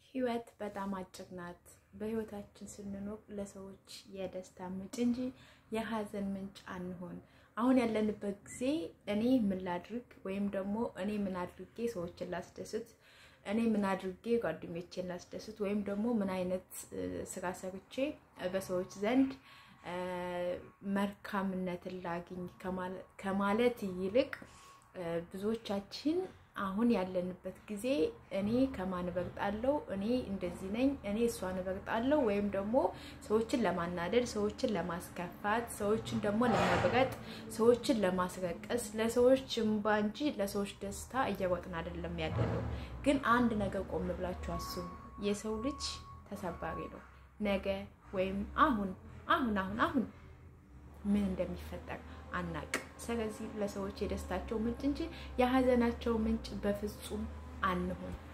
ህይወት በጣም አጭር ናት። በህይወታችን ስንኖር ለሰዎች የደስታ ምንጭ እንጂ የሀዘን ምንጭ አንሆን። አሁን ያለንበት ጊዜ እኔ ምን ላድርግ ወይም ደግሞ እኔ ምን አድርጌ ሰዎችን ላስደስት፣ እኔ ምን አድርጌ ጓደኞቼን ላስደስት ወይም ደግሞ ምን አይነት ስራ ሰርቼ በሰዎች ዘንድ መልካምነትን ላግኝ ከማለት ይልቅ ብዙዎቻችን አሁን ያለንበት ጊዜ እኔ ከማን እበልጣለሁ፣ እኔ እንደዚህ ነኝ፣ እኔ እሷን እበልጣለሁ ወይም ደግሞ ሰዎችን ለማናደድ፣ ሰዎችን ለማስከፋት፣ ሰዎችን ደግሞ ለመብረጥ፣ ሰዎችን ለማስረቀስ፣ ለሰዎች እምባ እንጂ ለሰዎች ደስታ እየሮጥን አይደለም ያለነው። ግን አንድ ነገር ቆም ብላችሁ አስቡ። የሰው ልጅ ተሰባሪ ነው። ነገ ወይም አሁን አሁን አሁን አሁን ምን እንደሚፈጠር አናቅ። ስለዚህ ለሰዎች የደስታቸው ምንጭ እንጂ የሀዘናቸው ምንጭ በፍጹም አንሆን።